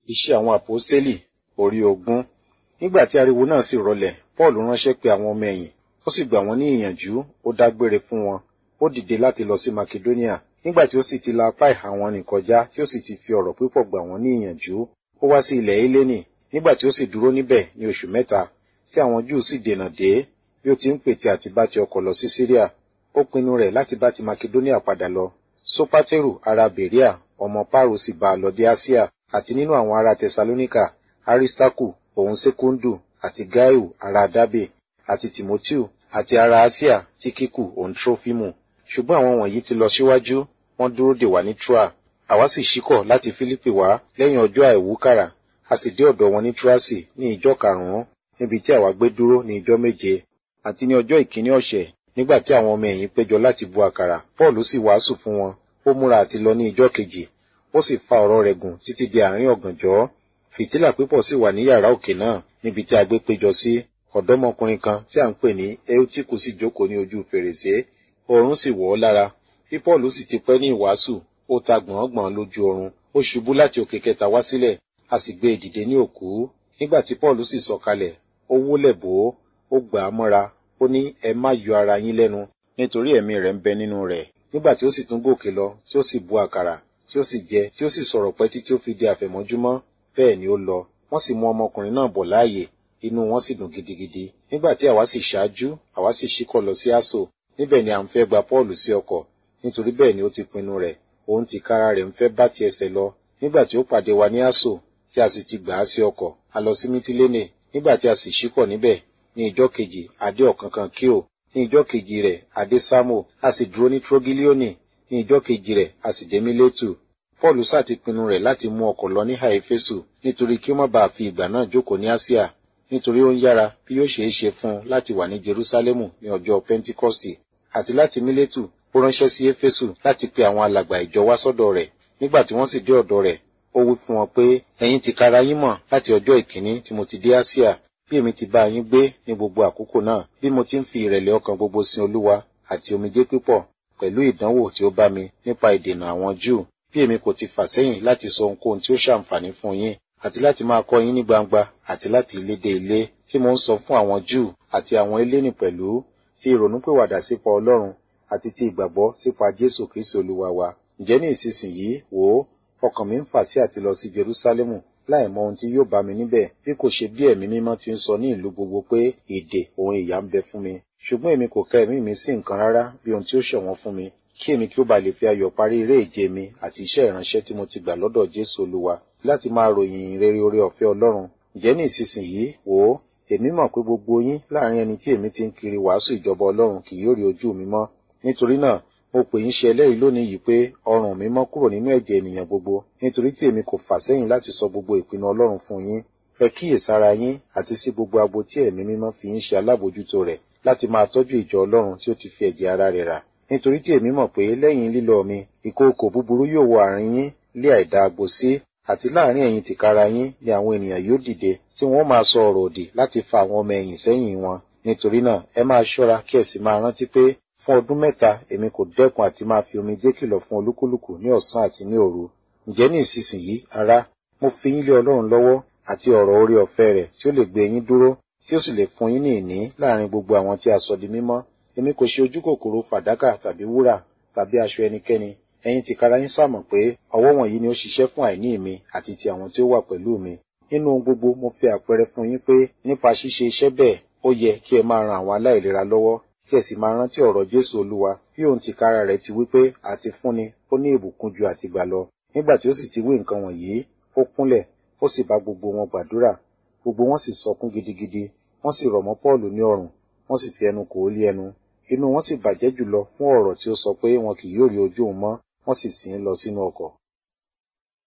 Iṣẹ́ àwọn àpọ́stélì orí ogún. Nígbà tí ariwo náà sì rọlẹ̀, Pọ́ọ̀lù ránṣẹ́ pe àwọn ọmọ ẹ̀yìn, ó sì gbà wọ́n ní ìyànjú, ó dágbére fún wọn. Ó dìde láti lọ sí Makedóníà. Nígbà tí ó sì ti la apá ìhà wọn nì kọjá, tí ó sì ti fi ọ̀rọ̀ púpọ̀ gbà wọ́n ní ìyànjú, ó wá sí ilẹ̀ Hélénì. Nígbà tí ó sì dúró níbẹ̀ ní oṣù mẹ́ta, tí àwọn Júù sì dènà dé, bí ó ti ń pète àti bá ti ọkọ̀ lọ sí Síríà, ó pinnu rẹ̀ láti bá ti Makedóníà padà lọ. Sópátérù ará Bèríà, ọmọ Páàrù sì bá a lọ dé Áṣíà, àti nínú àwọn ará Tẹsalóníkà, Aristarku, òun Sékúndù, àti Gáíù ará Dábè, àti Tìmótíù, àti ará Áṣíà, Tíkíkù, òun Trófímù. Ṣùgbọ́n àwọn wọ̀nyí ti lọ síwájú, wọ́n dúró dè wá ní Troa. Àwa sì ṣíkọ̀ láti Fílípì wá lẹ́yìn ọjọ́ àìwúkàrà, a sì dé ọ̀dọ̀ wọn ní Troasi ní ìjọ karùn-ún, níbi tí àwa gbé dúró ní ìjọ méje. Àti ní ọjọ́ ìkíní ọ̀sẹ̀, nígbà tí àwọn ọmọ ẹ̀yìn péjọ láti bu àkàrà, Pọ́ọ̀lù sì wàásù fún wọn, ó múra àti lọ ní ìjọ kejì, ó sì fa ọ̀rọ̀ rẹ̀ gùn títí di àárín ọ̀gànjọ́. Fìtílà pípọ̀ sì wà ní yàrá òkè náà, níbi tí a gbé péjọ sí. Ọ̀dọ́mọkùnrin kan tí à ń pè ní Eutiku sì jókòó ní ojú fèrèsé, oorun sì wọ̀ ọ́ lára. Bí Pọ́ọ̀lù sì ti pẹ́ ní ìwàásù, ó ta gbọ̀ngbọ̀n lójú oorun, ó ṣubú láti òkè kẹta wá sílẹ̀, a sì gbé e dìde ní òkú. Nígbà tí Pọ́ọ̀lù sì sọ̀kalẹ̀, ó wólẹ̀ bò ó, ó gbà á mọ́ra, ó ní ẹ má yọ ara yín lẹ́nu, nítorí ẹ̀mí rẹ̀ ń bẹ nínú rẹ̀. Nígbà tí ó sì tún gòkè lọ, tí ó sì bu àkàrà, tí ó sì jẹ, tí ó sì sọ̀rọ̀ pẹ́ títí ó fi di àfẹ̀mọ́júmọ́, bẹ́ẹ̀ ni ó lọ. Wọ́n sì mú ọmọkùnrin náà bọ̀ láàyè, inú wọn sì dùn gidigidi. Nígbà tí àwa sì ṣáájú, àwa sì ṣíkọ̀ lọ sí Aso. Níbẹ̀ ni à ń fẹ́ gba Pọ́ọ̀lù sí ọkọ̀, nítorí bẹ́ẹ̀ ni ó ti pinnu rẹ̀. Òun tìkára rẹ̀ ń fẹ́ bá ti ẹsẹ̀ lọ. Nígbà tí ó pàdé wa ní Aso, tí a sì ti gbà á sí ọkọ̀, a lọ sí Mítílénè. Nígbà tí a sì ṣíkọ̀ níbẹ̀, ní ìjọ́ kejì, adé ọ̀kánkán Kíò. Ní ìjọ́ kejì rẹ̀, adé Sámò. A sì dúró ní Trogilioni. Ní ìjọ́ kejì rẹ̀, a sì dé Mílétù. Pọ́ọ̀lù sá ti pinnu rẹ̀ láti mú ọkọ̀ lọ ní Haifesu nítorí kí ó má bàa fi ìgbà náà jókòó ní Asia nítorí ó ń yára bí yóò ṣeé ṣe fún un láti wà ní Jerúsálẹ́mù ní ọjọ́ Pentikọ́stì àti láti Mílétù ó ránṣẹ́ sí Éfésù láti pe àwọn alàgbà ìjọ wá sọ́dọ̀ rẹ̀ nígbà tí wọ́n sì dé ọ̀dọ̀ rẹ̀ ó wí fún wọn pé ẹ̀yin ti kara yín mọ̀ láti ọjọ́ ìkíní tí mo ti dé Asia bí èmi ti bá yín gbé ní gbogbo àkókò náà bí mo ti ń fi ìrẹ̀lẹ̀ ọkàn gbogbo sin Olúwa àti omijé pípọ̀ pẹ̀lú ìdánwò tí ó bá mi nípa ìdènà àwọn Júù bí èmi kò ti fà sẹ́yìn láti sọ ohunkóhun tí ó ṣàǹfààní fún yín àti láti máa kọ́ yín ní gbangba àti láti ilé dé ilé tí mo ń sọ fún àwọn Júù àti àwọn eléni pẹ̀lú ti ìrònúpìwàdà sípa Ọlọ́run àti ti ìgbàgbọ́ sípa Jésù Kristi Olúwa wa. Ǹjẹ́ ní ìsinsìnyí wò ó ọkàn mi ń fà sí àti lọ sí Jerúsálẹ́mù láì mọ ohun tí yóò bá mi níbẹ̀ bí kò ṣe bí ẹ̀mí mímọ́ ti ń sọ ní ìlú gbogbo pé èdè òun ìyà ń bẹ fún mi ṣùgbọ́n èmi kò ka ẹ̀mí mi sí nǹkan rárá bí ohun tí ó ṣọ̀wọ́n fún mi kí èmi kí ó bá lè fi ayọ̀ parí eré ìje mi àti iṣẹ́ ìránṣẹ́ tí mo ti gbà lọ́dọ̀ Jésù Olúwa láti máa ròyìn rere oore ọ̀fẹ́ Ọlọ́run ǹjẹ́ ní ìsinsìnyí wò ó èmi mọ̀ pé gbogbo yín láàrin ẹni tí èmi ti ń kiri wàásù ìjọba Ọlọ́run kì yóò rí ojú mi mọ́ nítorí náà mo pè yín ṣe ẹlẹ́rìí lónìí yìí pé ọrùn mi mọ́ kúrò nínú ẹ̀jẹ̀ ènìyàn gbogbo nítorí tí èmi kò fà sẹ́yìn láti sọ gbogbo ìpinnu Ọlọ́run fún yín ẹ kíyèsára yín àti sí gbogbo agbo tí ẹ̀mí mímọ́ fi yín ṣe alábòjútó rẹ̀ láti máa tọ́jú ìjọ Ọlọ́run tí ó ti fi ẹ̀jẹ̀ ara rẹ̀ rà nítorí tí èmi mọ̀ pé lẹ́yìn lílọ mi ìkookò búburú yóò wọ àárín yín lé àìdá agbo sí àti láàrin ẹ̀yin tìkára yín ni àwọn ènìyàn yóò dìde tí wọ́n máa sọ ọ̀rọ̀ òdì láti fa àwọn ọmọ ẹ̀yìn sẹ́yìn wọn nítorí náà ẹ máa ṣọ́ra kí ẹ sì máa rántí pé fún ọdún mẹ́ta èmi kò dẹ́kun àti máa fi omijé kìlọ̀ fún olúkúlùkù ní ọ̀sán àti ní òru ǹjẹ́ ní ìsinsìnyí ará mo fi yín lé Ọlọ́run lọ́wọ́ àti ọ̀rọ̀ orí ọ̀fẹ́ rẹ̀ tí ó lè gbé yín dúró tí ó sì lè fún yín ní ìní láàrin gbogbo àwọn tí a sọ di mímọ́ èmi kò ṣe ojú kòkòrò fàdákà tàbí wúrà tàbí aṣọ ẹnikẹ́ni ẹ̀yin tìkára yín sàmọ̀ pé ọwọ́ wọ̀nyí ni ó ṣiṣẹ́ fún àìní mi àti ti àwọn tí ó wà pẹ̀lú mi nínú ohun gbogbo mo fi àpẹẹrẹ fún yín pé nípa ṣíṣe iṣẹ́ bẹ́ẹ̀ ó yẹ kí ẹ máa ran àwọn aláìlera lọ́wọ́ kí ẹ sì máa rántí ọ̀rọ̀ Jésù Olúwa bí òun tìkára rẹ̀ ti wí pé àti fúnni ó ní ìbùkún ju àtìgbà lọ nígbà tí ó sì ti wí nǹkan wọ̀nyí ó kúnlẹ̀ ó sì bá gbogbo wọn gbàdúrà gbogbo wọn sì sọkún gidigidi wọ́n sì rọ̀ mọ́ Pọ́ọ̀lù ní ọrùn wọ́n sì fi ẹnu kò ó lé ẹnu inú wọn sì bàjẹ́ jùlọ fún ọ̀rọ̀ tí ó sọ pé wọn kì yóò rí ojú òun mọ́ wọ́n sì sìn ín lọ sínú ọkọ̀